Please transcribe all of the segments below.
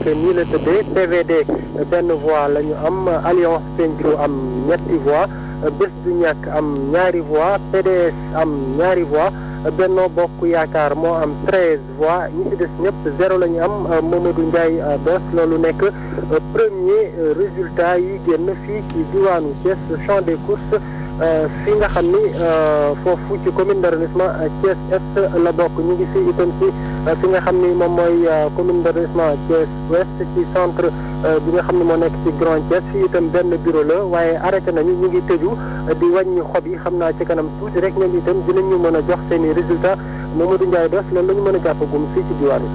nii la tëddee PVD benn voix la ñu am Alliance Pencco am ñetti voix Bës du Ñakk am ñaari voix PDS am ñaari voix Benno Bokk Yaakaar moo am treize voix ñi ci des ñëpp zéro la ñu am Mamadou Ndiaye Doss loolu nekk premier résultat yi génn fii ci diwaanu Thiès champ des courses fi nga xam ni foofu ci commune d'arrondissement Thiès Est la bokk ñu ngi fi itam ci fi nga xam ni moom mooy commune d'arrondissement Thiès Ouest ci centre bi nga xam ne moo nekk ci Grand Thiès fii itam benn bureau la waaye arrêté nañu ñu ngi tëju di wàññi xob yi xam naa ci kanam tuuti rek ñoom itam dinañu mën a jox seen i résultat Mamadou Ndiaye Doss loolu la ñu mën a jàppagum fii ci diwaanu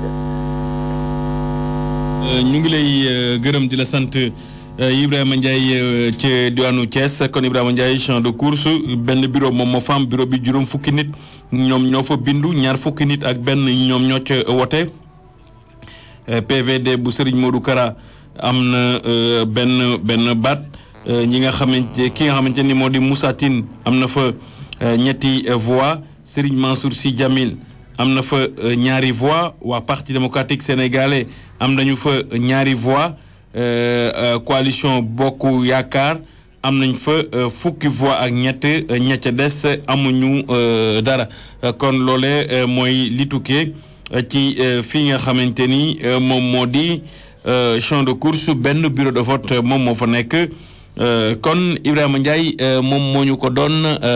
Thiès. ñu ngi lay gërëm di la sant Ibrahima Ndiaye ci diwaanu Thiès kon Ibrahima Ndiaye champ de course benn bureau moom moo fa am bureau bi juróom fukki nit ñoom ñoo fa bindu ñaar fukki nit ak benn ñoom ñoo ca wote PVD bu Serigne Modou Kara am na benn benn baat ñi nga xamante ki nga xamante ni moo di Moussa Tine am na fa ñetti voix Serigne Mansour Sy Djamil am na fa ñaari voix waa parti démocratique sénégalais am nañu fa ñaari voix coalition bokk yaakaar am nañ fa fukki voix ak ñett ña ca des amuñu dara kon loole mooy li tukkee ci fii nga xamante ni moom moo di champ de course benn bureau de vote moom moo fa nekk kon Ibrahima Ndiaye moom moo ñu ko doon